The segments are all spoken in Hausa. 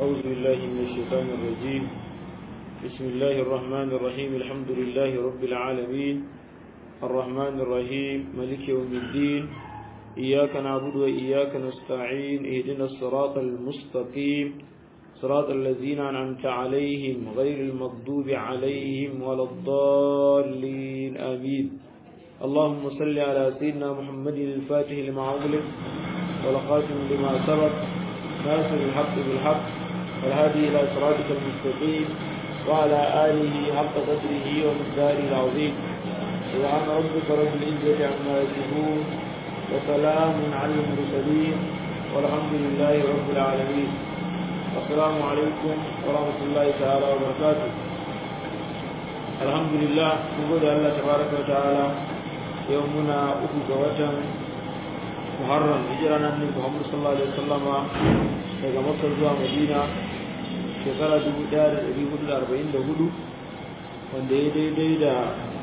أعوذ بالله من الشيطان الرجيم بسم الله الرحمن الرحيم الحمد لله رب العالمين الرحمن الرحيم ملك يوم الدين إياك نعبد وإياك نستعين اهدنا الصراط المستقيم صراط الذين أنعمت عليهم غير المغضوب عليهم ولا الضالين آمين اللهم صل على سيدنا محمد الفاتح لما أغلق والخاتم لما سبق ناصر الحق بالحق والهادي إلى صراطك المستقيم وعلى آله حق قدره ومقداره العظيم سبحان ربك رب العزة عما يصفون وسلام على المرسلين والحمد لله رب العالمين السلام عليكم ورحمة الله تعالى وبركاته الحمد لله نقول الله تبارك وتعالى يومنا أخو وجن محرم هجرنا من محمد صلى الله عليه وسلم daga Makka zuwa Madina shekara 1444 wanda ya daidai da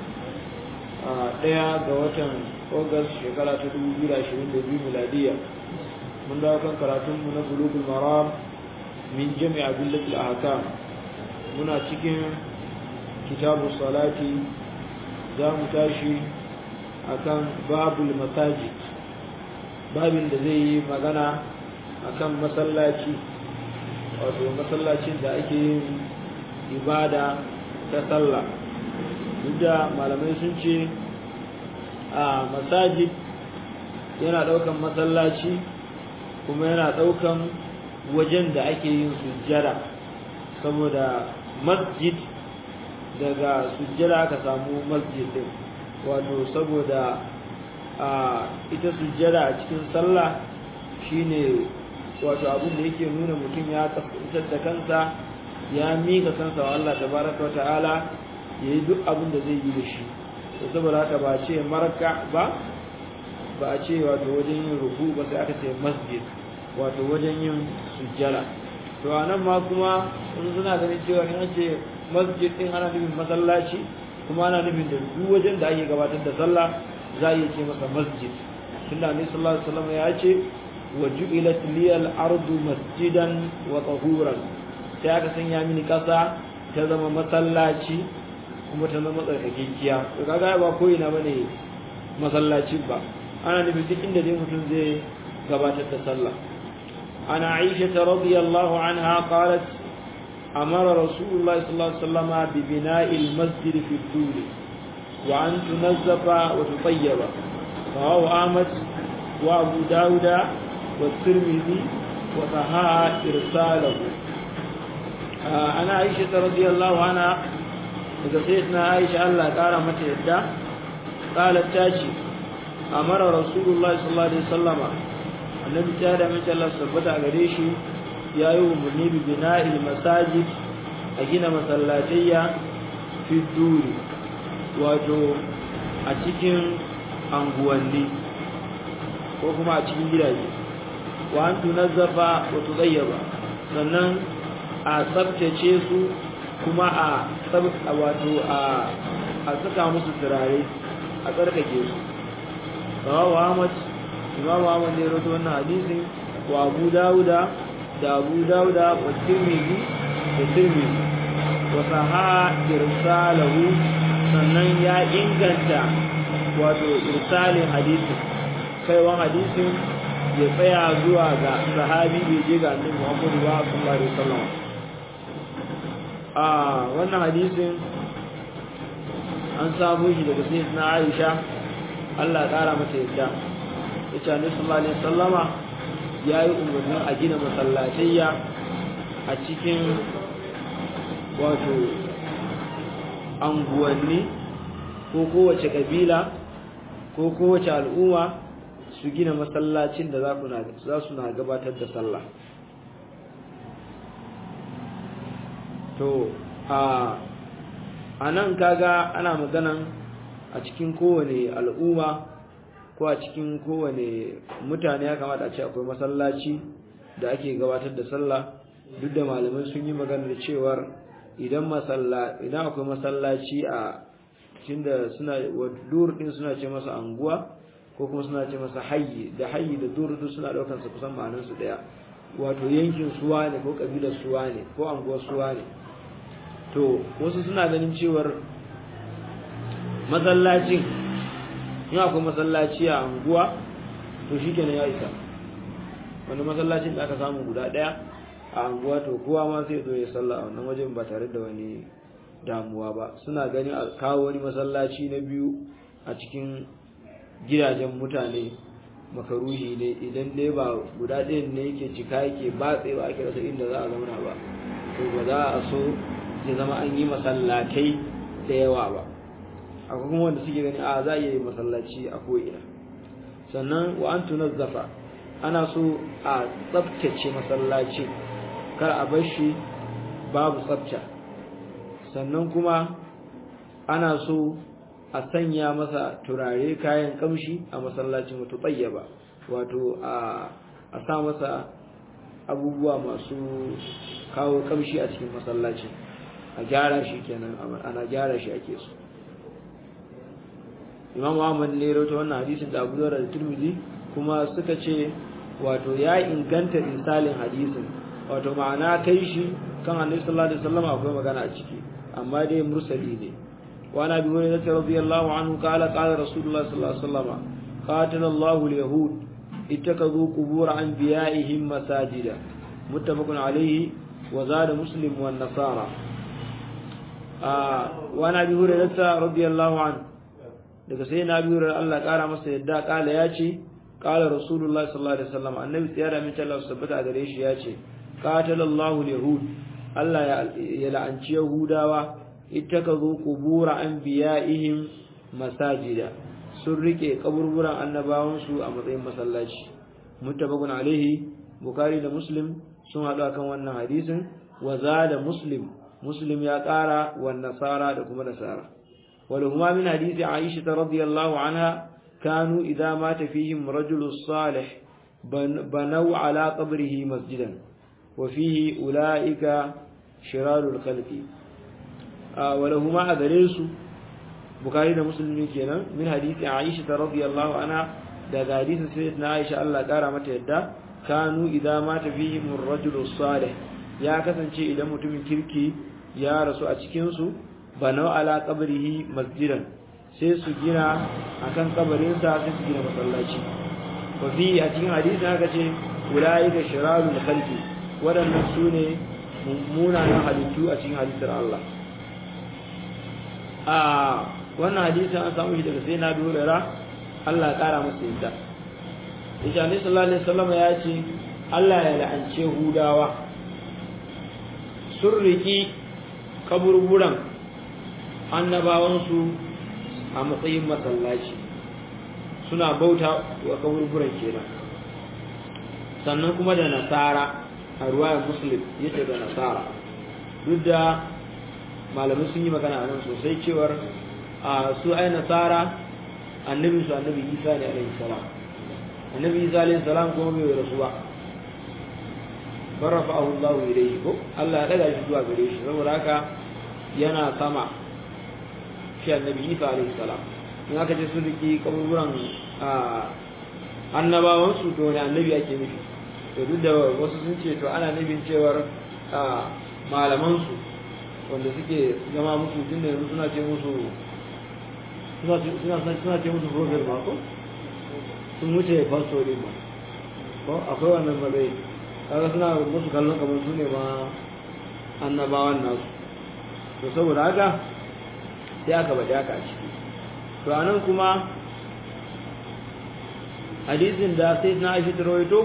ɗaya ga watan August shekara ta 2022 miladiya mun dawo kan karatunmu na bulugul maram min jami'a billatil ahkam muna cikin kitabu salati za mu tashi akan babul masajid babin da zai yi magana akan masallaci wato masallacin da ake yin ibada ta sallah duk da malamai sun ce a masajid yana daukan masallaci kuma yana daukan wajen da ake yin sujjada saboda masjid daga sujjada aka samu masjid din wato saboda a ita sujjada a cikin sallah shine wato abin da yake nuna mutum ya kasance da kansa ya mika kansa wa Allah tabaraka wata'ala yayi duk abin da zai yi da shi to saboda haka ba ce maraka ba ba a ce wato wajen yin ruku ba sai aka ce masjid wato wajen yin sujjada to anan ma kuma sun suna ganin cewa in ce masjid din ana nufin masallaci kuma ana nufin da duk wajen da ake gabatar da sallah za a iya ce masa masjid tunda annabi sallallahu alaihi wasallam ya ce وجعلت لي الأرض مسجدا وطهورا sai aka sanya mini ƙasa ta zama masallaci kuma ta zama tsarkakekiya to kaga ba ko ina bane masallaci ba ana nufin duk inda dai mutum zai gabatar da sallah ana Aisha radiyallahu anha qalat amara rasulullah sallallahu alaihi wasallam bi bina'i al-masjid fi al-dur wa an tunazzafa wa tutayyaba rawahu Ahmad wa Abu Dawud والترمذي وصححه ارساله انا عائشه رضي الله عنها daga sayyidina Aisha Allah kara mata yadda qalat tace amara rasulullahi sallallahu alaihi wasallama annabi ta da mace Allah sabbata gare shi yayi umarni bi bina'il masajid a gina masallatayya fi duri wato a cikin anguwanni ko kuma a cikin gidaje wa an tunazzafa wa tudayyaba sannan a tsabtace su kuma a tsabta wato a a saka musu turare a tsarkake su rawahu Ahmad Imam Ahmad ne rawaito wannan hadisin wa Abu Dawuda da Abu Dawuda wa Tirmidhi da Tirmidhi wa saha irsalahu sannan ya inganta wato irsalin hadisin kaiwan hadisin ya tsaya zuwa ga sahabi bai je ga annabi Muhammad wa sallallahu alaihi wasallam a wannan hadisin an samu shi daga sayyidina Aisha Allah ƙara mata yadda yace annabi sallallahu alaihi wasallama yayi umarni a gina masallatayya a cikin wato anguwanni ko kowace kabila ko kowace al'umma su gina masallacin da za su na gabatar da sallah to a a nan kaga ana maganan a cikin kowane al'umma ko a cikin kowane mutane ya kamata a ce akwai masallaci da ake gabatar da sallah duk da malamai sun yi maganar cewar idan masalla idan akwai masallaci a tunda suna dur din suna ce masa anguwa ko kuma suna ce masa hayyi da hayyi da dur duk suna daukar su kusan ma'anar su daya wato yankin suwa ne ko kabilar suwa ne ko anguwar suwa ne to wasu suna ganin cewar masallacin in akwai masallaci a anguwa to shi kenan ya isa wani masallacin da aka samu guda ɗaya a anguwa to kowa ma sai zo ya salla a wannan wajen ba tare da wani damuwa ba suna ganin a kawo wani masallaci na biyu a cikin gidajen mutane makaruhi ne idan dai ba guda ɗayan ne yake cika yake batse ba ake rasa inda za a zauna ba to ba za a so ya zama an yi masallatai da yawa ba akwai kuma wanda suke gani a za a yi masallaci a ko'ina sannan wa an tunazzafa ana so a tsabtace masallaci kar a bar shi babu tsabta sannan kuma ana so a sanya masa turare kayan kamshi a masallacin wato tsayyaba wato a sa masa abubuwa masu kawo kamshi a cikin masallacin a gyara shi kenan ana gyara shi ake so imam Ahmad ne rawaito wannan hadisin da Abu Dawud da Tirmidhi kuma suka ce wato ya inganta misalin hadisin wato ma'ana kai shi kan Annabi sallallahu alaihi wasallam akwai magana a ciki amma dai mursali ne wa nabi hurairah radiyallahu anhu qala qala rasulullah sallallahu alaihi wasallam qatala Allahu al-yahud ittakazu qubur anbiya'ihim masajida muttafaqun alayhi wa zada muslim wa nasara wa nabi hurairah radiyallahu anhu daga sai na biyu Allah kara masa yadda kala ya ce kala rasulullahi sallallahu alaihi wasallam annabi tsiyara min Allah sabbata a gare shi ya ce qatalallahu yahud Allah ya la'anci yahudawa ittakazu qubura anbiya'ihim masajida sun rike kaburburan annabawan su a matsayin masallaci muttafaqun alaihi bukhari da muslim sun hadu akan wannan hadisin wa zada muslim muslim ya kara wa nasara da kuma nasara ولهما من حديث عائشة رضي الله عنها كانوا إذا مات فيهم رجل صالح بنوا على قبره مسجدا وفيه أولئك شرار الخلق آه ولهما أدريس بخاري مسلم كنا من حديث عائشة رضي الله عنها ده حديث سيدنا عائشة الله قال متى يدا كانوا إذا مات فيهم الرجل الصالح يا كسنشي إذا متم كركي يا رسول أتكنسو banau ala qabrihi masjidan sai su gina akan kabarin sa sai su gina masallaci wa fi a cikin hadisi aka ce ulaika shirarul khalqi wadannan sune mummunan halittu a cikin halittar Allah a wannan hadisi an samu shi daga sai na durara Allah ya kara masa yadda Isha ne sallallahu alaihi wasallam ya ce Allah ya la'ance Hudawa sun riki kaburburan annabawansu a matsayin masallaci suna bauta wa kaburburan kenan sannan kuma da nasara a ruwayar muslim yace da nasara duk da malamai sun yi magana a nan sosai cewar a su ai nasara annabi su annabi isa ne alaihi salam annabi isa alaihi salam kuma bai rasu ba barrafa'ahu Allah ilayhi ko Allah ya daga shi zuwa gare shi saboda haka yana sama shi annabi isa alaihi salam in aka ce sun riki kaburburan annabawan su to ne annabi ake nufi to duk da wasu sun ce to ana nufin cewar malaman su wanda suke zama musu tunda yanzu suna ce musu suna ce musu profil ma ko sun wuce pastor din ma ko akwai wannan mazai kaga suna musu kallon kamar su ne ma annabawan nasu to saboda haka sai aka bada haka a ciki to anan kuma hadisin da sai na aisha ta rawaito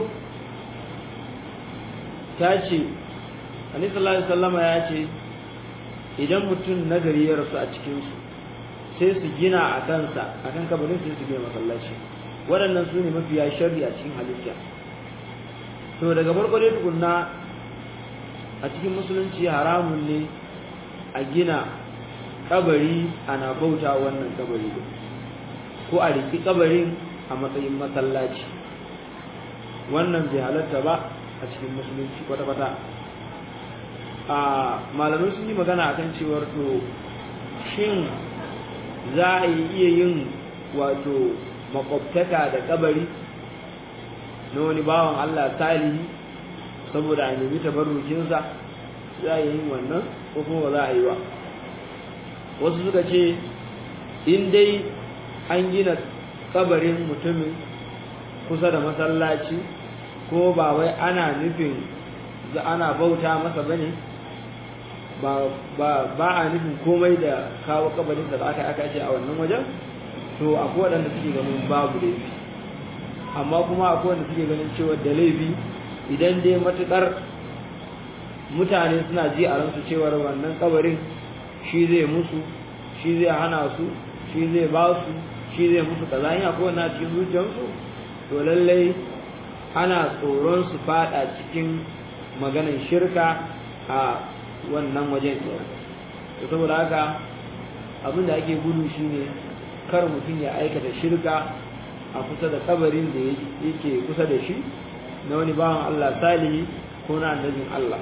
ta ce annabi sallallahu alaihi wasallama ya ce idan mutum nagari ya rasu a cikin su sai su gina a kansa a kan kabarin sai su gina masallaci waɗannan su ne mafiya sharri a cikin halitta to daga farko dai tukunna a cikin musulunci haramun ne a gina kabari ana bauta wannan kabari din ko a riki kabarin a matsayin masallaci wannan bai halatta ba a cikin musulunci kwata-kwata a malamai sun yi magana akan cewar to shin za a yi iya yin wato makwabtaka da kabari na wani bawan Allah salihi saboda a nemi tabarrukinsa za a yi wannan ko kuma ba za a yi ba wasu suka ce in dai an gina kabarin mutumin kusa da masallaci ko ba wai ana nufin za ana bauta masa bane ba ba ba a nufin komai da kawo kabarin da aka aka ce a wannan wajen to akwai waɗanda suke ganin babu laifi amma kuma akwai wanda suke ganin cewa da laifi idan dai matukar mutane suna ji a ransu cewar wannan kabarin shi zai musu shi zai hana su shi zai ba su shi zai musu kaza in akwai wannan cikin zuciyarsu to lallai ana tsoron su fada cikin maganar shirka a wannan wajen kenan to saboda haka abin da ake gudu shine kar mutum ya aikata shirka a kusa da kabarin da yake kusa da shi na wani bawan Allah salihi ko na annabin Allah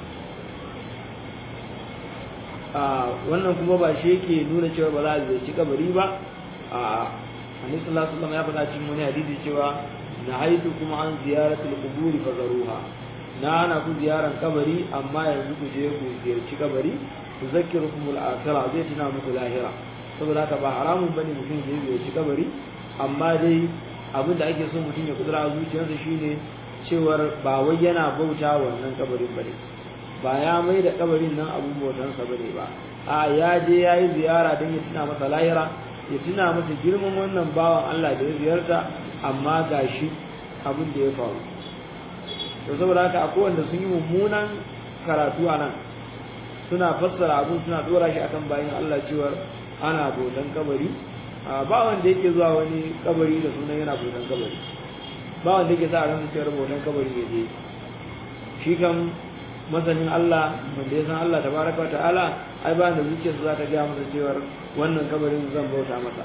wannan kuma ba shi yake nuna cewa ba za a ziyarci kabari ba a annabi sallallahu alaihi wasallam ya faɗa cikin wani hadisi cewa na haitu kuma an ziyaratul qubur fa zaruha na hana ku ziyaran kabari amma yanzu ku je ku ziyarci kabari ku zakkirukum al-akhirah zai tuna muku lahira saboda haka ba haramun bane mutum ya ziyarci kabari amma dai abin da ake so mutum ya kudura a zuciyarsa shine cewar ba wai yana bauta wannan kabarin bane ba ya mai da kabarin nan abun bautansa bane ba a ya je ya yi ziyara don ya tuna masa lahira ya tuna masa girman wannan bawan Allah da ya ziyarta amma gashi abin da ya faru to saboda haka akwai wanda sun yi mummunan karatu a nan suna fassara abun suna dora shi akan bayan Allah cewar ana bautan kabari ba wanda yake zuwa wani kabari da sunan yana bautan kabari ba wanda yake sa ran cewar bautan kabari ya je shi kan masanin Allah wanda ya san Allah tabaraka ta'ala ai ba da zuciyarsa za ta ga masa cewar wannan kabarin zan bauta masa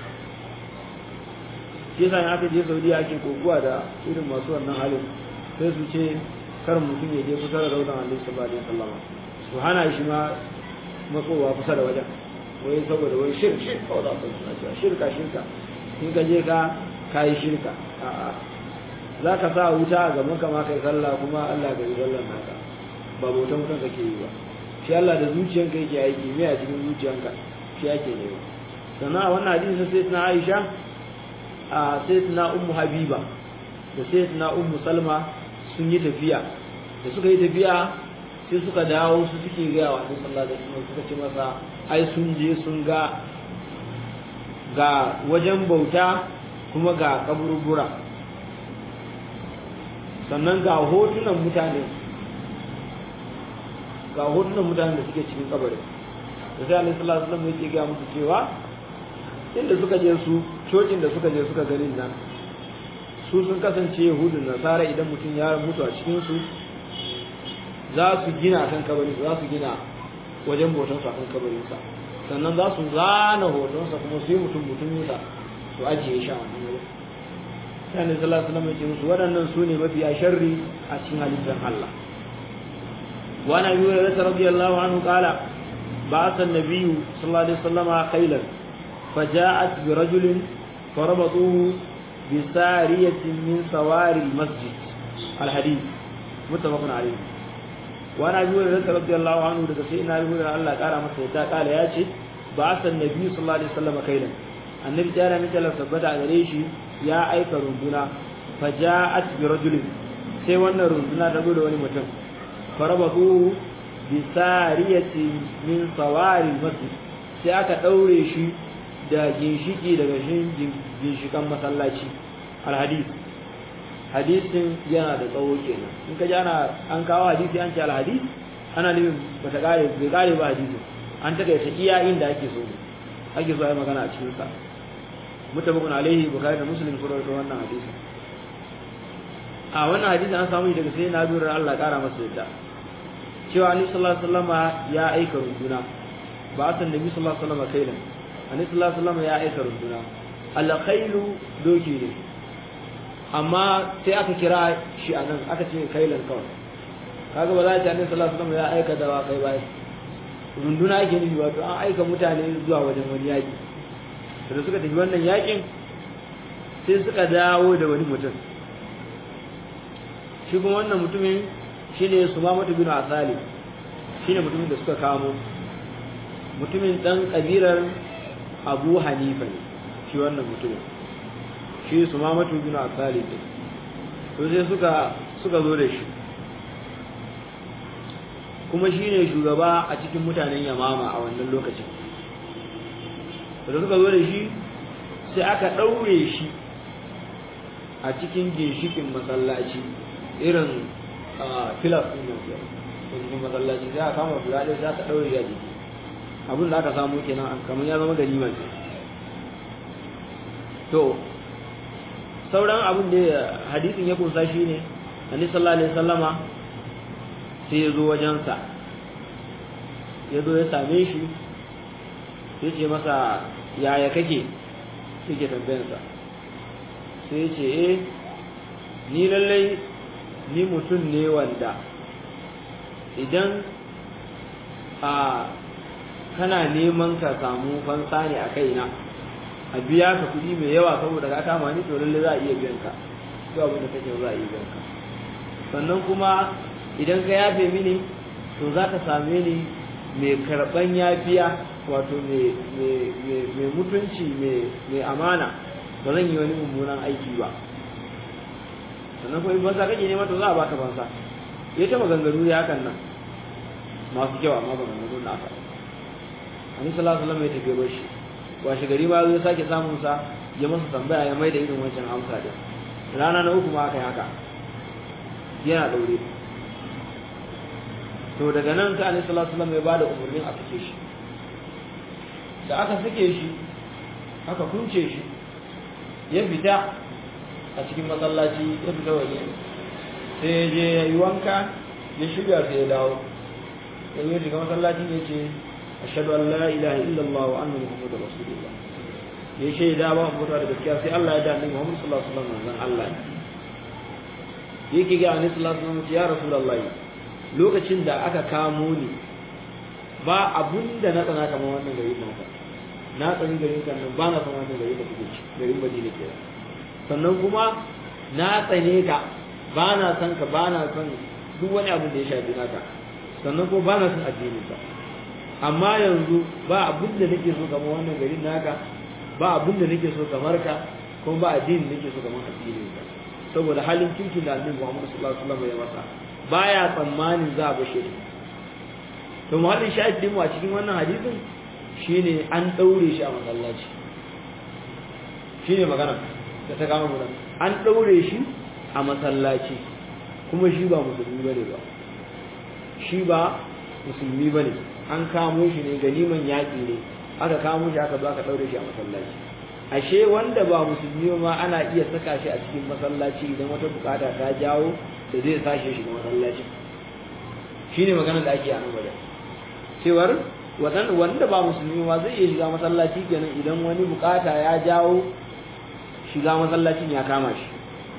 shi yasa in aka je Saudiya ake kokuwa da irin masu wannan halin sai su ce kar mutum ya je kusa da raudan Allah sallallahu alaihi wasallam su hana shi ma matsowa kusa da wajen wai saboda wai shirk shirk kawai za su suna cewa shirka shirka in ka je ka kayi shirka a'a za ka sa wuta a gaban ka ma kai sallah kuma Allah ga yi sallar naka ba bautan mutum kake yi ba shi Allah da zuciyanka yake aiki me a cikin zuciyanka shi ake ne sannan a wannan hadisi sai na Aisha a sai na Ummu Habiba da sai na Ummu Salma sun yi tafiya da suka yi tafiya sai suka dawo su suke ga wa Annabi sallallahu alaihi wasallam suka ce masa ai sun je sun ga ga wajen bauta kuma ga kaburbura sannan ga hotunan mutane ga hotunan mutanen da suke cikin kabarin da sai alaihi salatu wasallam yake ga musu cewa inda suka je su cocin da suka je suka gani nan su sun kasance yahudun nasara idan mutum ya mutu a cikin su za su gina kan kabarin za su gina wajen bautan sa kan kabarin sa sannan za su zana hoton sa kuma sai mutum mutum sa su ajiye shi a wannan wurin sai alaihi salatu wasallam yake musu waɗannan su ne mafiya sharri a cikin halittar Allah وعن ابي هريره رضي الله عنه قال بعث النبي صلى الله عليه وسلم خيلا فجاءت برجل فربطوه بسارية من سوار المسجد الحديث متفق عليه وعن ابي هريره رضي الله عنه daga sai ina rubuta Allah kara masa yadda kala ya ce بعث النبي صلى الله عليه وسلم خيلا annabi tara mita la sabbata a gare shi ya aika runduna faja'at bi rajulin sai wannan runduna ta zo da wani mutum farabatu bi sariyati min sawari masjid sai aka daure shi da ginshiki daga ginshikan masallaci alhadis hadisin yana da tsawo kenan in ka ji ana an kawo hadisi an ce alhadis ana nufin bata kare bai kare ba hadisi an takaita iya inda ake so ake so ai magana a cikin sa mutabakun alaihi bukhari da muslim sun rawaito wannan hadisi a wannan hadisi an samu daga sai na lura Allah kara masa yadda cewa annabi sallallahu alaihi wasallam ya aika runduna ba san nabi sallallahu alaihi wasallam kailan annabi sallallahu alaihi wasallam ya aika runduna al-khailu doki ne amma sai aka kira shi anan aka ce kailan kawai kaga ba za ta annabi sallallahu alaihi wasallam ya aika da kai ba runduna ake nufi wato an aika mutane zuwa wajen wani yaki da suka tafi wannan yakin sai suka dawo da wani mutum shi kuma wannan mutumin shine sumamatu bin asali shine mutumin da suka kamo mutumin dan kabilar abu hanifa ne shi wannan mutumin shi sumamatu bin asali ne to sai suka suka zo da shi kuma shi ne shugaba a cikin mutanen yamama a wannan lokacin da suka zo da shi sai aka ɗaure shi a cikin ginshikin masallaci irin filas ɗin nan ke cikin masallaci sai aka kama guda ɗaya sai aka ɗaure shi a jiki abin da aka samu kenan kamar ya zama ganima ce to sauran abin da hadisin ya kunsa shi ne annabi sallallahu alaihi wasallama sai ya zo wajensa ya zo ya same shi ya ce masa yaya kake yake tambayansa sai ya ce eh ni lallai ni mutum ne wanda idan a kana neman ka samu fansa ne a kaina a biya ka kuɗi mai yawa saboda ka kama ni to lallai za a iya biyan ka duk abin da kake za a iya biyan ka sannan kuma idan ka yafe mini to za ka same ni mai karɓan yafiya wato mai mutunci mai amana ba zan yi wani mummunan aiki ba sannan kuma in fansa kake nema to za a baka fansa ya ta maganganu ya hakan nan masu kyau amma maganganu na aka annabi sallallahu alaihi wasallam ya tafi bashi washe gari ba zai sake samun sa ya masa tambaya ya mai da irin wancan amsa din rana na uku ma aka yi haka yana daure to daga nan sai Annabi sallallahu alaihi wasallam ya bada umarnin a sake shi da aka sake shi aka kunce shi ya fita a cikin masallaci ya fita waje sai ya je ya yi wanka ya shiga sai ya dawo ya yi shiga masallacin ya ce ashhadu an la ilaha illallah wa anna muhammadar rasulullah ya shaida ba mu da gaskiya sai Allah ya da annabi Muhammad sallallahu alaihi wasallam manzon Allah yake ga annabi sallallahu alaihi wasallam ya rasulullahi lokacin da aka kamo ni ba abun da na tsana kamar wannan gari naka na tsani garin kan nan ba na san wannan gari da kuke ci garin Madina ke sannan kuma na tsane ka ba na san ka ba na san duk wani abu da ya shafi naka sannan kuma ba na san addinin ka amma yanzu ba abun da nake so kamar wannan garin naka ba abun da nake so kamar ka kuma ba addinin nake so kamar addinin ka saboda halin kirkin da Annabi Muhammad sallallahu alaihi wasallam ya masa baya tsammanin za a bashe ta to muhallin shahidin mu a cikin wannan hadisin shine an daure shi a masallaci shine magana da ta kama mu an daure shi a masallaci kuma shi ba musulmi bane ba shi ba musulmi bane an kamo shi ne ganiman yaƙi ne aka kamo shi aka zo aka daure shi a masallaci ashe wanda ba musulmi ma ana iya saka shi a cikin masallaci idan wata bukata ta jawo da zai sashe shi ga masallaci shine magana da ake a nan wajen cewar wanda ba musulmi ma zai iya shiga masallaci kenan idan wani bukata ya jawo shiga masallacin ya kama shi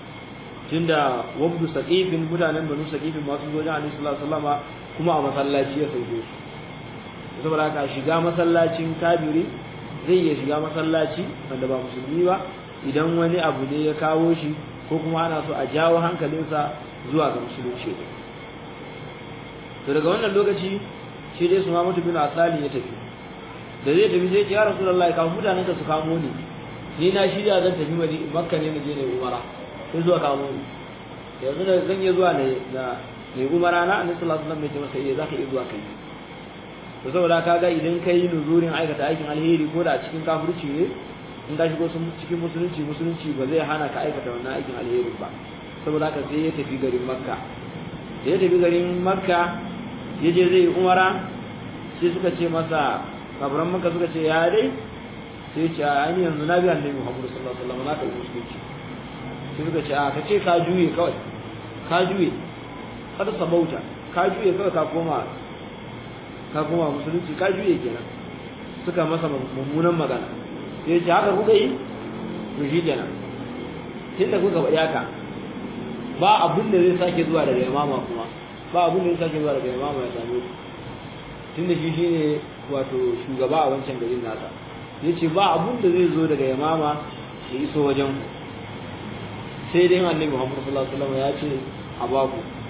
tunda wabdu saqifin mutanen banu saqifin masu zo da Annabi sallallahu alaihi wasallama kuma a masallaci ya sauke su saboda haka shiga masallacin kabiri zai iya shiga masallaci wanda ba musulmi ba idan wani abu ne ya kawo shi ko kuma ana so a jawo hankalinsa zuwa ga musulunci to daga wannan lokaci shi dai su ma mutu bin asali ya tafi da zai tafi zai ce ya rasulullahi kafin mutanen ka su kamo ni ni na shirya zan tafi madi makka ne na je ne umara sai zuwa kamo ni yanzu da zan iya zuwa ne na ne umara na annabi sallallahu alaihi wasallam ya ce masa eh zaka iya zuwa kai to saboda kaga idan kai nuzurin aikata aikin alheri ko da a cikin kafirci ne in ka shigo cikin musulunci musulunci ba zai hana ka aikata wannan aikin alheri ba saboda haka sai ya tafi garin makka da ya tafi garin makka ya je zai umara sai suka ce masa kafiran makka suka ce ya dai sai ce a ni yanzu na bi annabi muhammadu sallallahu alaihi wasallam na kalli musulunci sai suka ce a ka ce ka juye kawai ka juye kada sabauta ka juye kawai ka koma ka koma musulunci ka juye kenan suka masa mummunan magana sai ce haka kuka yi to shi kenan tunda kuka faɗi haka ba abin da zai sake zuwa daga imama kuma ba abin da zai sake zuwa daga imama ya same ku tunda shi shine wato shugaba a wancan garin nasa yace ba abin da zai zo daga imama ya iso wajen ku sai dai annabi Muhammad sallallahu alaihi wasallam ya ce a baku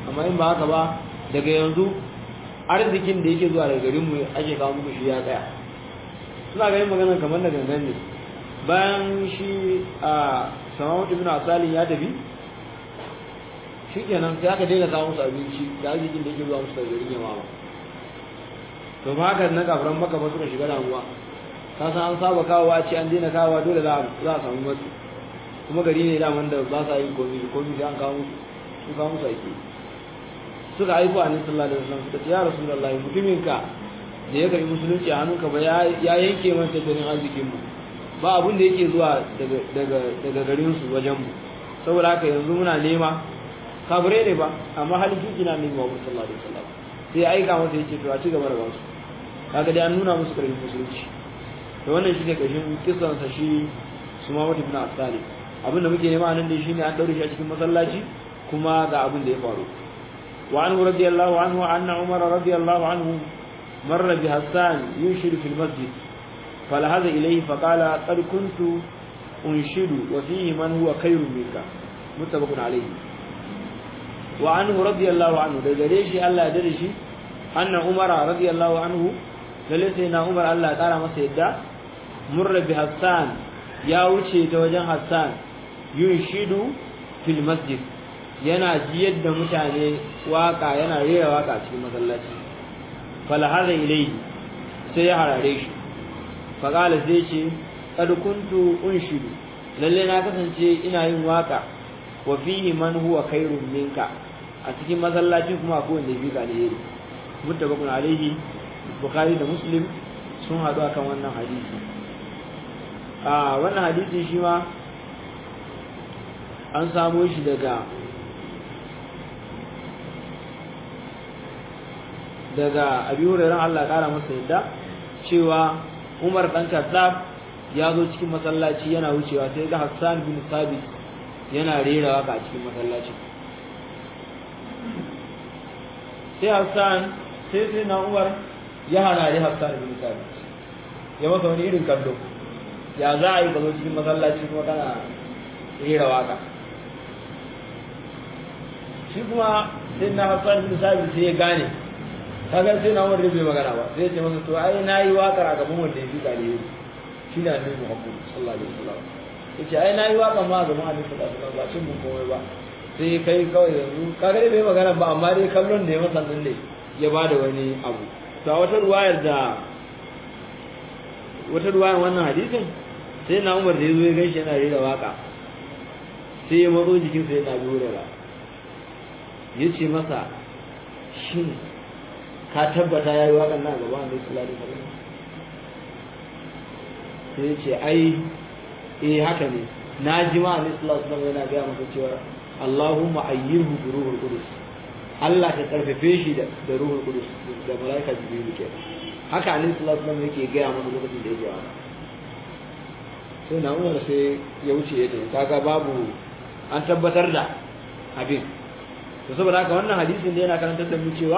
amma in ba haka ba daga yanzu arzikin da yake zuwa daga garin mu ake kawo muku shi ya tsaya suna ganin magana kamar da gangan ne bayan shi a samawat ibn asalin ya tafi shikenan sai aka daina kawo musu abinci da arzikin da yake zuwa musu daga garin yamama to ba haka na kafiran maka ba suka shiga damuwa ka san an saba kawo a ce an daina kawo dole za a samu matsi kuma gari ne daman da ba sa yin komi komi sai an kawo musu su kawo musu ake suka aiko a nisan sallallahu alaihi wasallam suka ce ya rasulullahi mutumin ka da ya karbi musulunci a hannunka ba ya yanke man tattalin arzikin mu ba abun da yake zuwa daga daga daga garin su wajen mu saboda haka yanzu muna nema kafirai ne ba amma halin kiki na nema wa sallallahu alaihi wasallam sai aika masa yake to a ci gaba da ba su kaga dai an nuna musu karfin musulunci to wannan shine kashin kisan sa shi Sumama ibn Asali abinda muke nema nan dai shine an daure shi a cikin masallaci kuma ga abin da ya faru wa anhu radiyallahu anhu anna Umar radiyallahu anhu marra bi Hassan yunshidu fil masjid فلهذا إليه فقال قد كنت أنشد وفيه من هو خير منك متفق عليه وعنه رضي الله عنه ده دريشي الله دريشي أن عمر رضي الله عنه للسينا عمر الله تعالى ما سيدا مر بحسان يا وجه توجه حسان ينشد في المسجد yana jiyar da mutane waka yana rera waka cikin masallaci falahada ilai sai ya harare shi faqala sai ce kad kuntu unshidu lalle na kasance ina yin waka wa fihi man huwa khairun minka a cikin masallacin kuma akwai wanda bi ga alheri muttafaqun alaihi bukhari da muslim sun hadu akan wannan hadisi a wannan hadisi shi ma an samo shi daga daga abi hurairah Allah kara masa yadda cewa Umar dan Khattab ya zo cikin masallaci yana wucewa sai ga Hassan bin Sabit yana rera waka a cikin masallaci sai Hassan sai sai na Umar ya harare Hassan bin Sabit ya masa wani irin kallo ya za a yi ka zo cikin masallaci kuma kana rera waka shi kuma sai na Hassan bin Sabit sai ya gane kaga sai na Umar bai magana ba sai ya ce masa to ai nayi wakar a gaban wanda ya fi kare shi ne annabi Muhammad sallallahu alaihi wasallam yace ai nayi waka ma ga Muhammad sallallahu alaihi wasallam ba cin mun komai ba sai kai kawai yanzu kaga dai bai magana ba amma dai kallon da ya masa nan ne ya bada wani abu to a wata ruwayar da wata ruwayar wannan hadisin sai na Umar da yazo ya gaishe yana rera waka sai ya matso jikin sa yana durera yace masa shin ka tabbata yayi wakan nan gaba Annabi sallallahu alaihi wasallam sai ya ce ai eh haka ne na ji ma Annabi sallallahu alaihi wasallam yana ga masa cewa Allahumma ayyirhu bi ruhul qudus Allah ka karfafe shi da da ruhul qudus da malaika jibril ke haka Annabi sallallahu alaihi wasallam yake ga masa lokacin da yake waka sai na umar sai ya wuce ya tafi kaga babu an tabbatar da abin to saboda haka wannan hadisin da yana karantar da mu cewa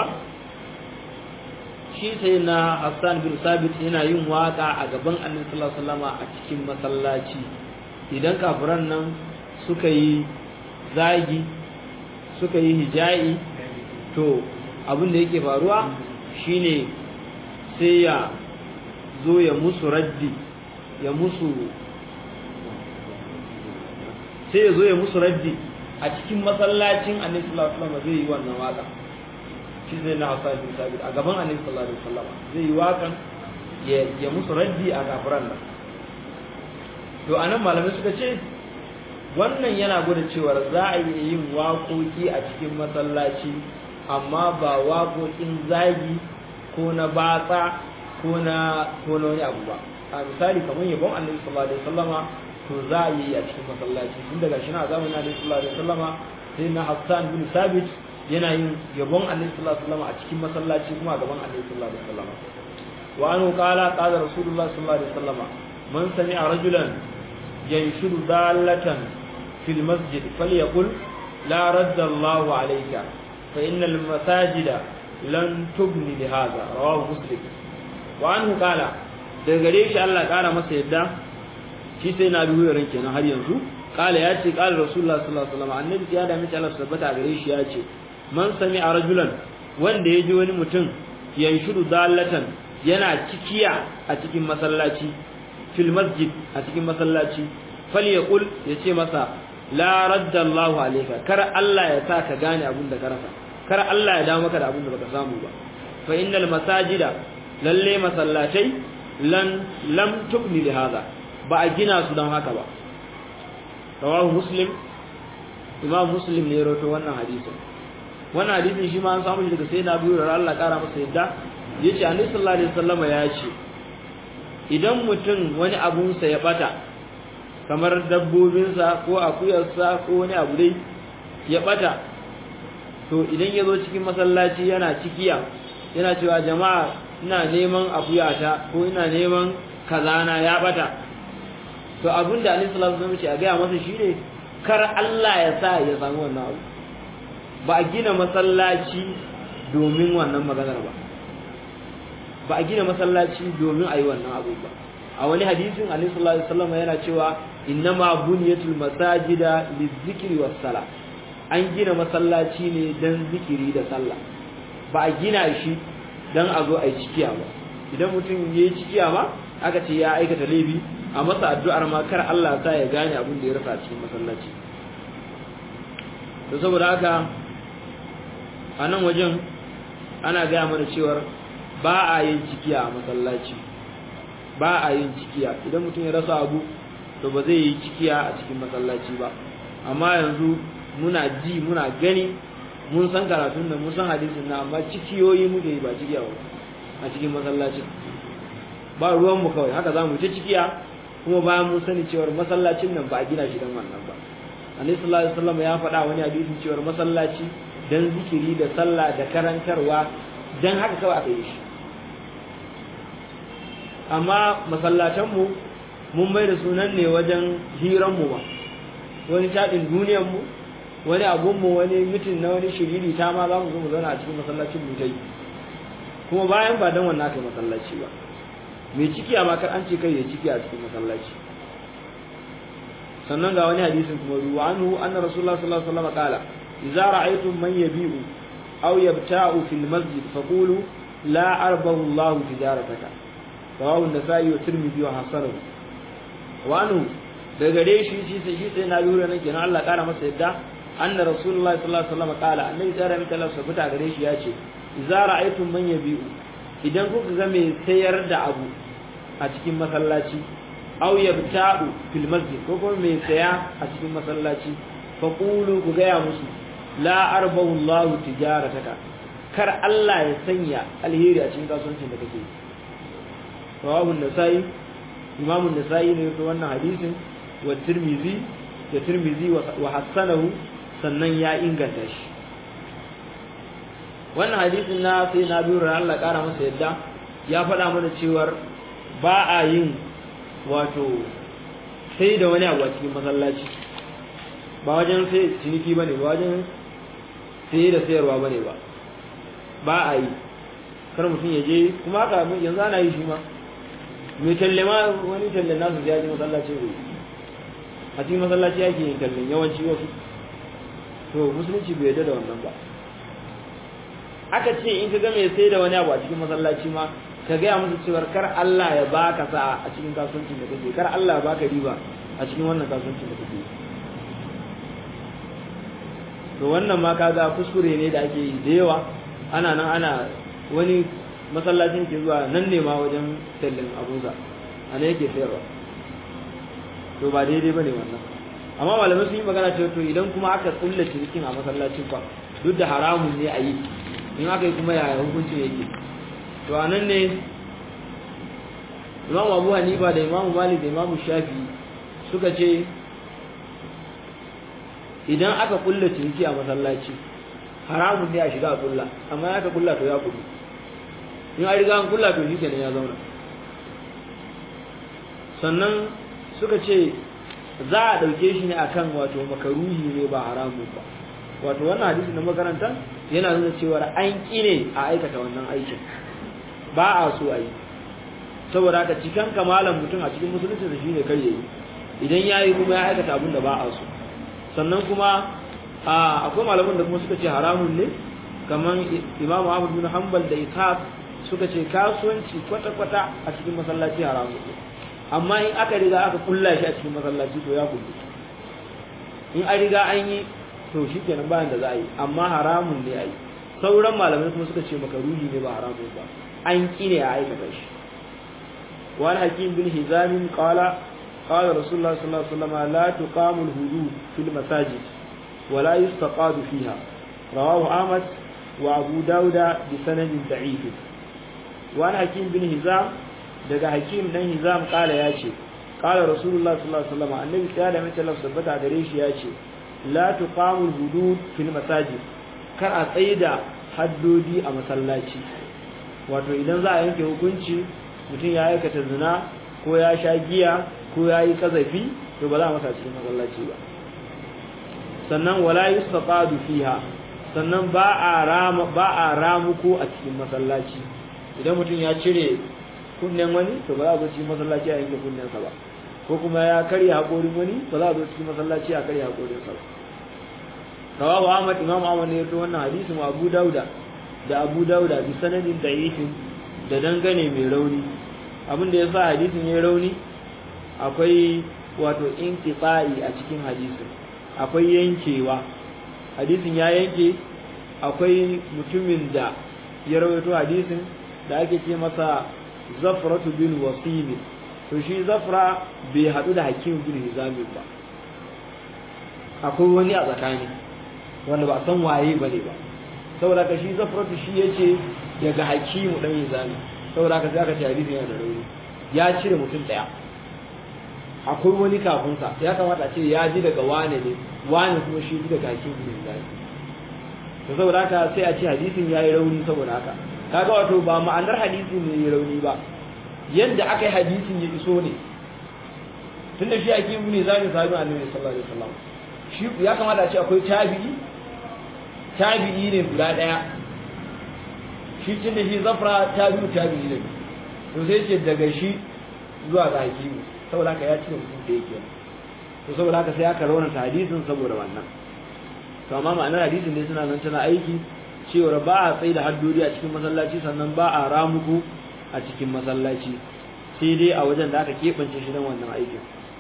shi sai na Hassan bin Sabit yana yin waka a gaban Annabi sallallahu alaihi wasallam a cikin masallaci idan kafiran nan suka yi zagi suka yi hija'i to abin da yake faruwa shine sai ya zo ya musu raddi ya musu sai ya zo ya musu raddi a cikin masallacin Annabi sallallahu alaihi wasallam zai yi wannan waka shi zai na hausa bin sabit a gaban annabi sallallahu alaihi wasallam zai yi wakan ya musu raddi a kafiran nan to anan malamai suka ce wannan yana gwada cewa za a iya yin waƙoƙi a cikin masallaci amma ba waƙoƙin zagi ko na batsa ko na ko na wani abu ba a misali kamar yabon annabi sallallahu alaihi wasallama to za a yi a cikin masallaci tun daga shi na zamanin annabi sallallahu alaihi wasallama sai na Hassan bin Sabit yana yin yabon annabi sallallahu alaihi wasallam a cikin masallaci kuma a gaban annabi sallallahu alaihi wasallam wa anhu qala qala rasulullah sallallahu alaihi wasallam man sami'a rajulan yanshudu dallatan fil masjid falyaqul la radda Allahu alayka fa innal masajida lan tubni li hadha rawahu muslim wa anhu qala daga gare shi Allah kara masa yadda shi sai na biyu ran kenan har yanzu qala ya ce qala rasulullah sallallahu alaihi wasallam annabi ya da mace Allah tabbata gare shi ya ce man sami a rajulan wanda ya ji wani mutum yanshudu dallatan yana cikiya a cikin masallaci fil masjid a cikin masallaci falyaqul yace masa la radda Allahu alayka kar Allah ya sa ka gane abin da ka rasa kar Allah ya dawo maka da abin da baka samu ba fa innal masajida lalle masallatai lan lam tubni li hada ba a gina su don haka ba rawahu muslim imam muslim ne rawaito wannan hadisin wannan hadisin shi ma an samu shi daga sayyidina Abu Hurairah Allah kara masa yadda yace annabi sallallahu alaihi wasallam ya ce idan mutum wani abun sa ya bata kamar dabbobin sa ko akuyar sa ko wani abu dai ya bata to idan ya zo cikin masallaci yana cikiya yana cewa jama'a ina neman akuyata ko ina neman kazana ya bata to abin da Annabi sallallahu alaihi wasallam ce a ga masa shine kar Allah ya sa ya samu wannan abu ba a gina masallaci domin wannan maganar ba ba a gina masallaci domin a yi wannan abu ba a wani hadisin Annabi sallallahu alaihi wasallam yana cewa innama buniyatul masajida lizikri was sala an gina masallaci ne dan zikiri da sallah ba a gina shi dan a zo a yi cikiya ba idan mutum ya yi cikiya ma aka ce ya aikata laifi a masa addu'ar ma kar Allah sa ya gane abin da ya rasa a cikin masallaci to saboda haka a nan wajen ana gaya mana cewar ba a yin cikiya a masallaci ba a yin cikiya idan mutum ya rasa abu to ba zai yi cikiya a cikin masallaci ba amma yanzu muna ji muna gani mun san karatun da mun san hadisin na amma cikiyoyi muke yi ba cikiya ba a cikin masallacin ba ruwan mu kawai haka zamu ta cikiya kuma bayan mun sani cewar masallacin nan ba a gina shi dan wannan ba annabi sallallahu alaihi wasallam ya faɗa wani hadisin cewar masallaci dan zikiri da sallah da karantarwa dan haka kawai aka yi shi amma masallatan mu mun mai da sunan ne wajen hiran mu ba wani tadin duniyar mu wani abun mu wani mitin na wani shiriri ta ma za mu zo mu zauna a cikin masallacin mu dai kuma bayan ba dan wannan aka masallaci ba mai ciki a makar an ce kai ya ciki a cikin masallaci sannan ga wani hadisin kuma ruwa anhu anna rasulullah sallallahu alaihi wasallam qala idza ra'aytum man yabi'u aw yabta'u fil masjid faqulu la arbahu Allah tijarataka rawahu an-nasa'i wa tirmidhi wa hasanahu wa anhu da gare shi shi sai shi sai na biyu nan kenan Allah kara masa yadda anna rasulullah sallallahu alaihi wasallam qala annabi tsara mita Allah sabata gare shi ya ce idza ra'aytum man yabi'u idan kuka ga mai sayar da abu a cikin masallaci aw yabta'u fil masjid ko kuma mai saya a cikin masallaci fa qulu ku gaya musu la arbahu Allah tijarataka kar Allah ya sanya alheri a cikin kasuwancin da kake rawahu an-nasai imam an-nasai ne to wannan hadisin wa tirmizi da tirmizi wa hasanahu sannan ya inganta shi wannan hadisin na sai na biyu ran Allah kara masa yadda ya faɗa mana cewar ba a yin wato sai da wani abu a cikin masallaci ba wajen sai ciniki bane ba wajen sai da sayarwa bane ba ba a yi kar mutum ya je kuma haka yanzu ana yi shi ma mai talle ma wani talle nasu ya je masallaci ne a cikin masallaci yake yin talle yawanci wasu to musulunci bai yarda da wannan ba aka ce in ka ga mai sai da wani abu a cikin masallaci ma ka gaya musu cewar kar Allah ya baka sa a cikin kasuwancin da kake kar Allah ya baka riba a cikin wannan kasuwancin da kake to wannan ma kaga kuskure ne da ake yi da yawa ana nan ana wani masallacin ke zuwa nan ne ma wajen tallin abuza a ne yake sayarwa to ba daidai bane wannan amma malamai sun yi magana cewa to idan kuma aka kulla cinikin a masallacin fa duk da haramun ne a yi in aka yi kuma yaya hukuncin yake to a nan ne imam abu hanifa da imam malik da imam shafi suka ce idan aka kulla ciniki a masallaci haramun ne a shiga a kulla amma ya ka kulla to ya kudu in an riga an kulla to shi kenan ya zauna sannan suka ce za a ɗauke shi ne akan wato makaruhi ne ba haramun ba wato wannan hadisi na makaranta yana nuna cewa an ƙi ne a aikata wannan aikin ba a so a yi saboda haka cikin kamalan mutum a cikin musulunci da shi ne kai yayi idan ya yi kuma ya aikata abin da ba a so sannan kuma a akwai malaman da kuma suka ce haramun ne kamar Imam Ahmad bin Hanbal da Ishaq suka ce kasuwanci kwata-kwata a cikin masallaci haramun ne amma in aka riga aka kulla shi a cikin masallaci to ya kullu in an riga an yi to shi kenan bayan da za a yi amma haramun ne a yi sauran malamai kuma suka ce makaruhi ne ba haramun ba an ki ne a aikata shi wani hakim bin hizamin qala qala rasulullah sallallahu alaihi wasallam la tuqamu al-hudud fil masajid wa la yustaqadu fiha rawahu ahmad wa abu dauda bi sanadin da'if wani hakim bin hizam daga hakim dan hizam qala ya ce qala rasulullah sallallahu alaihi wasallam annabi ya da mace Allah sabbata gare shi ya ce la tuqamu al-hudud fil masajid kar a tsaida haddodi a masallaci wato idan za a yanke hukunci mutum ya aikata zina ko ya sha giya ko ya yi kazafi to ba za a masa cikin masallaci ba sannan wala yustaqadu fiha sannan ba a rama ba a ramuko a cikin masallaci idan mutum ya cire kunnen wani to ba za a zo cikin masallaci a yanke kunnensa ba ko kuma ya karya haƙorin wani ba za a zo cikin masallaci a karya haƙorinsa ba rawahu ahmad imam ahmad ne yato wannan hadisin wa abu dauda da abu dauda bi sanadin da'ifin da dangane mai rauni abin da yasa hadisin yayi rauni akwai wato inqita'i a cikin hadisin akwai yankewa hadisin ya yanke akwai mutumin da ya rawaito hadisin da ake ce masa zafratu bin wasim to shi zafra bai hadu da hakim bin hizami ba akwai wani a tsakani wanda ba san waye bane ba saboda ka shi zafratu shi yace daga hakimu dan hizami saboda ka sai aka ce hadisi yana da rauni ya cire mutum daya akwai wani kafin sa ya kamata a ce ya ji daga wane ne wane kuma shi ji daga hakimu bin hizami to saboda haka sai a ce hadisin yayi rauni saboda haka kaga wato ba ma'anar hadisin ne yayi rauni ba yadda aka yi hadisin ya iso ne tunda shi hakimu ne zai sahabi annabi sallallahu alaihi wasallam shi ya kamata a ce akwai tabi'i tabi'i ne guda daya shi tunda shi zafra tabi'u tabi'i ne to sai ce daga shi zuwa ga hakimu saboda haka ya cire mutum da yake to saboda haka sai aka raunata hadisin saboda wannan to amma ma'anar hadisin ne suna nan tana aiki cewa ba a tsaye da haddodi a cikin masallaci sannan ba a ramuku a cikin masallaci sai dai a wajen da aka keɓance shi don wannan aikin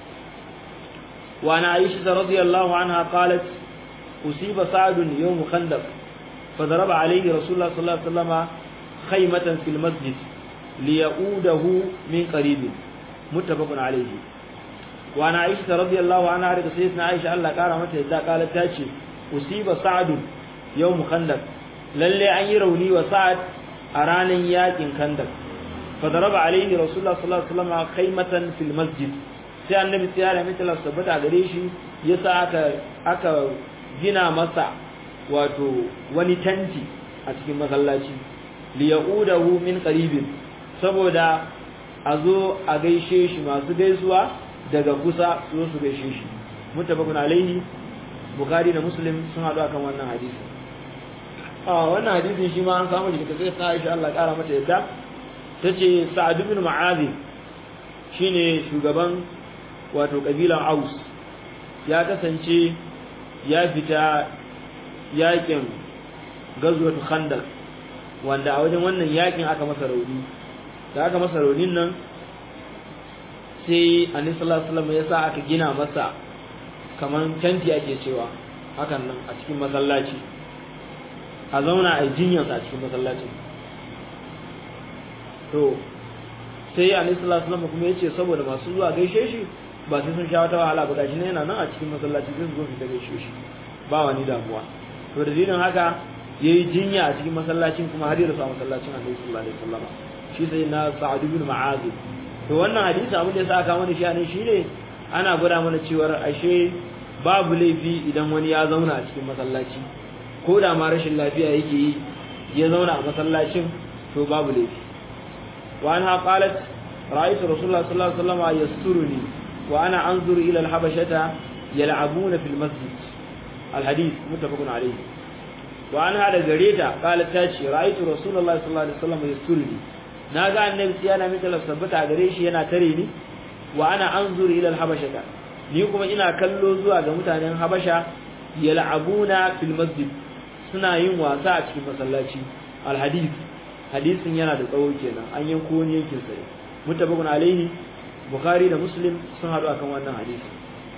وعن عائشة رضي الله عنها قالت أصيب سعد يوم خندق فضرب عليه رسول الله صلى الله عليه وسلم خيمة في المسجد ليؤوده من قريب متفق عليه وعن عائشة رضي الله عنها رضي سيدنا عائشة الله قال متى إذا قالت تاتي أصيب سعد يوم خندق للي أن يروني وسعد أرانا ياكن خندق فضرب عليه رسول الله صلى الله عليه وسلم خيمة في المسجد sai annabi tsaya da mutala sabbata gare shi yasa aka aka gina masa wato wani tanti a cikin masallaci li yaudahu min qaribin saboda a zo a gaishe shi masu gaisuwa daga kusa su zo su gaishe shi mutabakun alaihi bukhari da muslim sun hadu akan wannan hadisi a wannan hadisin shi ma an samu shi daga sai Aisha Allah kara mata yadda tace Sa'ad ibn Mu'adh shine shugaban wato kabilan Aus ya kasance ya fita yakin gazwatu Khandaq wanda a wajen wannan yakin aka masa rauni da aka masa raunin nan sai Annabi sallallahu alaihi wasallam ya sa aka gina masa kaman tanti ake cewa hakan nan a cikin masallaci a zauna a jinyarsa a cikin masallacin to sai Annabi sallallahu alaihi wasallam kuma yace saboda masu zuwa gaishe shi ba sai sun sha wata wahala ba gashi ne yana nan a cikin masallaci sai su zo su gaishe shi ba wani damuwa to da dalilin haka yayi jinya a cikin masallacin kuma har ya rasu a masallacin Annabi sallallahu alaihi wasallam shi sai na Sa'ad ibn Mu'adh to wannan hadisi abin da ya saka mana shi ne shine ana gwada mana cewa ashe babu laifi idan wani ya zauna a cikin masallaci ko da ma rashin lafiya yake yi ya zauna a masallacin to babu laifi wa anha qalat ra'aytu rasulullah sallallahu alaihi wasallam yasturuni wa ana anzuru ila al-habashata yal'abuna fil masjid al-hadith muttafaqun alayhi wa anha da gareta qalat ta ce ra'aytu rasulullah sallallahu alaihi wasallam yasturuni naga annabi tsiyana mai talaf sabbata gare shi yana tare ni wa ana anzuru ila al-habashata ni kuma ina kallo zuwa ga mutanen habasha yal'abuna fil masjid suna yin wasa a cikin masallaci al hadith hadisin yana da tsawo kenan an yanko wani yankin sa mutabakun alaihi bukhari da muslim sun haɗu akan wannan hadisi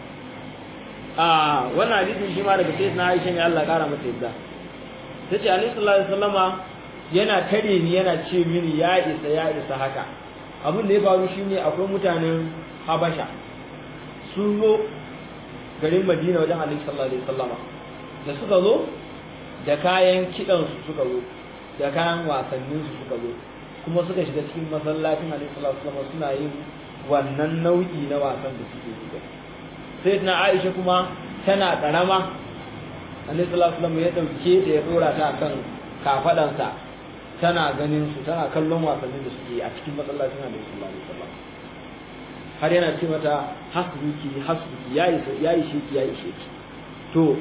a wannan hadisin shi ma daga sayyidina aisha ne Allah kara mata yadda tace alaihi sallallahu alaihi wasallama yana tare ni yana ce mini ya isa ya isa haka abin da ya faru shine akwai mutanen habasha sun zo garin madina wajen alaihi sallallahu alaihi wasallama da suka zo da kayan kidan su suka zo da kayan wasannin su suka zo kuma suka shiga cikin masallacin alaihi sallallahu alaihi wasallama suna yin wannan nau'i na wasan da suke yi sai na Aisha kuma tana karama alaihi sallallahu alaihi wasallama ya dauke ta ya dora ta akan kafadansa tana ganin su tana kallon wasannin da suke a cikin masallacin Annabi sallallahu alaihi wasallam har yana ce mata hasbuki hasbuki yayi yayi sheki yayi sheki to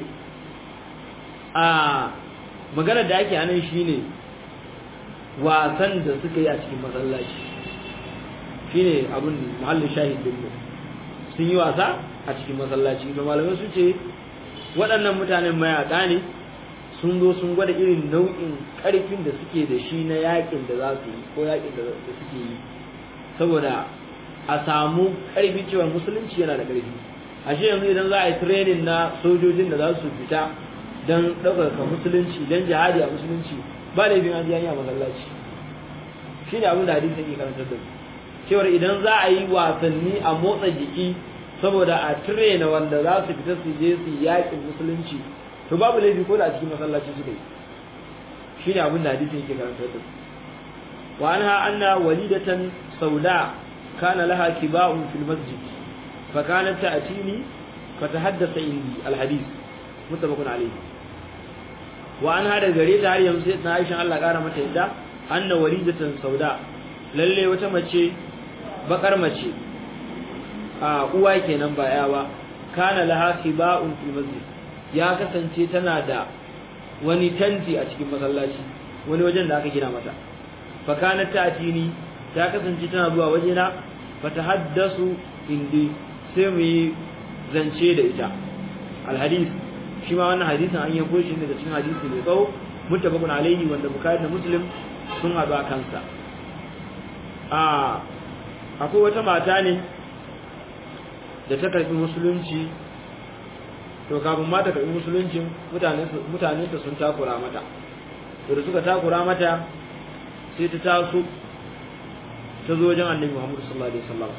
a magana da ake anan shine wasan da suka yi a cikin masallaci shine abun mahallin shahid din mu sun yi wasa a cikin masallaci to malamai su ce waɗannan mutanen mayaka ne sun zo sun gwada irin nau'in ƙarfin da suke da shi na yakin da za su yi ko yakin da suke yi saboda a samu ƙarfi cewa musulunci yana da ƙarfi ashe yanzu idan za a yi training na sojojin da za su fita don ɗaukaka musulunci don jihadi a musulunci ba laifin an a masallaci shi ne abin da hadisi ke karantar da mu cewar idan za a yi wasanni a motsa jiki saboda a train wanda za su fita su je su yakin musulunci to babu laifi ko da a cikin masallaci suka yi shine abin da hadisi yake karantar da wa anha anna walidatan sauda kana laha kiba'un fil masjid fa kanat ta'tini fatahaddatha indi al hadith muttafaqun alayhi wa anha da gare ta har yanzu sai na Aisha Allah kara mata yadda anna walidatan sauda lalle wata mace bakar mace a uwa kenan ba yawa kana laha kiba'un fil masjid ya kasance tana da wani tanti a cikin masallaci wani wajen da aka gina mata fa kanat ta'tini ta kasance tana zuwa wajena fa tahaddasu indi sai mu yi zance da ita alhadith shi ma wannan hadisin an yabo shi daga cikin hadisi mai tsawo muttafaqun alaihi wanda bukhari da muslim sun haɗu a kansa a akwai wata mata ne da ta karbi musulunci to kafin ma ta karbi musuluncin mutane ta sun takura mata to da suka takura mata sai ta taso ta zo wajen annabi Muhammad sallallahu alaihi wasallam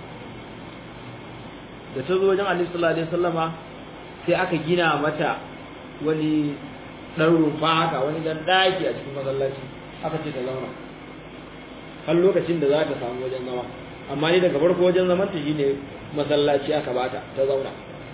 da ta zo wajen annabi sallallahu alaihi wasallama sai aka gina mata wani dan rufa haka wani dan daki a cikin masallaci aka ce ta zauna har lokacin da za ta samu wajen zama amma ni daga farko wajen zaman ta shine masallaci aka bata ta zauna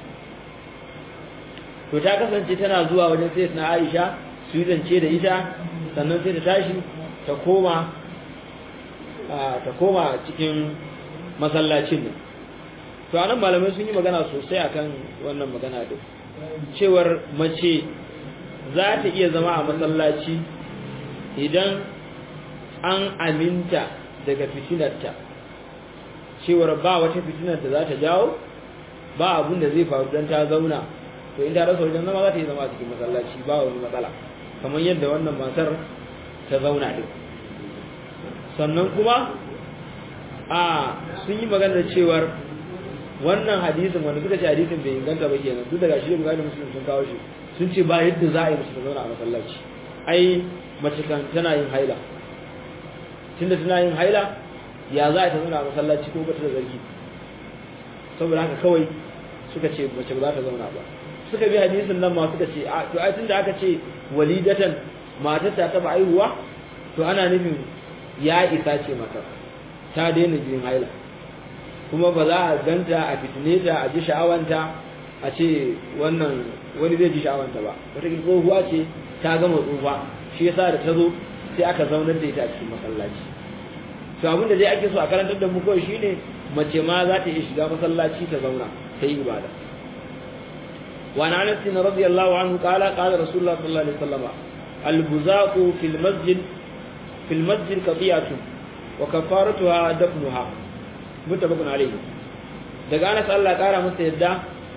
to ta kasance tana zuwa wajen sai na Aisha su yi zance da ita sannan sai ta tashi ta koma ta koma cikin masallacin nan to anan malamai sun yi magana sosai akan wannan magana din cewar mace za ta iya zama a masallaci idan an aminta daga fitinarta cewar ba wata fitinar da za ta jawo ba abun da zai faru don ta zauna to in ta rasa wajen zama za ta yi zama a cikin masallaci ba wani matsala kamar yadda wannan matar ta zauna din sannan kuma a sun yi magana cewar wannan hadisin wanda suka ce hadisin bai inganta ba kenan duk daga shi da bukari musulun sun kawo shi sun ce ba yadda za a yi mace ta zauna a masallaci ai mace kan tana yin haila tunda tana yin haila ya za a ta zauna a masallaci ko bata da zargi saboda haka kawai suka ce mace ba za ta zauna ba suka bi hadisin nan ma suka ce a to ai tunda aka ce walidatan matar ta taba aihuwa to ana nufin ya isa ce matar ta daina jin haila kuma ba za a ganta a fitine ta a ji sha'awanta a ce wannan wani zai ji sha'awanta ba wata tsohuwa ce ta gama tsufa shi yasa da ta zo sai aka zaunar da ita a cikin masallaci to abin da dai ake so a karantar da mu kawai shine mace ma za ta iya shiga masallaci ta zauna ta yi ibada وعن انس رضي الله عنه قال قال رسول الله صلى الله عليه وسلم البزاق في المسجد في المسجد قطيعة وكفارتها دفنها متفق عليه daga Anas Allah kara masa yadda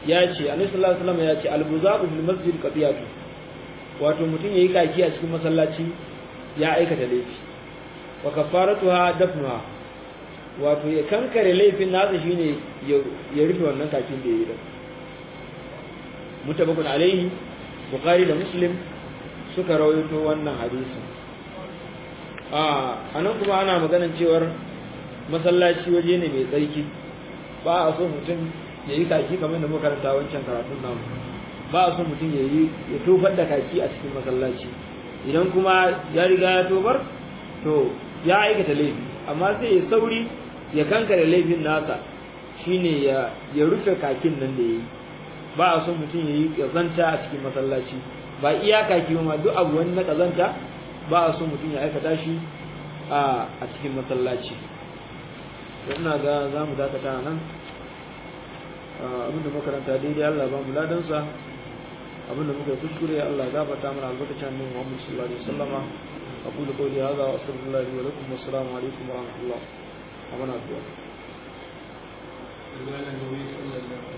ya ce annabi sallallahu alaihi wasallam ya ce al-buzaqu fil masjid qadiyatu wato mutum yayi kaki a cikin masallaci ya aikata laifi wa kafaratuha dafnuha wato ya kankare laifin nasa shine ya rufe wannan kakin da yayi da mutabakun alaihi bukhari da muslim suka rawaito wannan hadisi a anan kuma ana maganan cewar masallaci waje ne mai tsarki ba a so mutum ya yi kaki kamar da muka karanta wancan karatun namu ba a so mutum ya yi ya tofar da kaki a cikin masallaci idan kuma ya riga ya tofar to ya aikata laifi amma sai ya sauri ya kankare laifin nasa shine ya ya rufe kakin nan da yayi ba a so mutum ya yi kazanta a cikin masallaci ba iya kaki ba ma duk abu wani na kazanta ba a so mutum ya aikata shi a cikin masallaci ina ga za mu dakata nan abinda makaranta daidai Allah ba mu ladansa abinda muka kuskure Allah gafarta mana albarkacin annabi Muhammad sallallahu alaihi wasallama aqulu qawli hadha wa astaghfirullahi li wa lakum wa assalamu alaikum wa rahmatullah wa barakatuh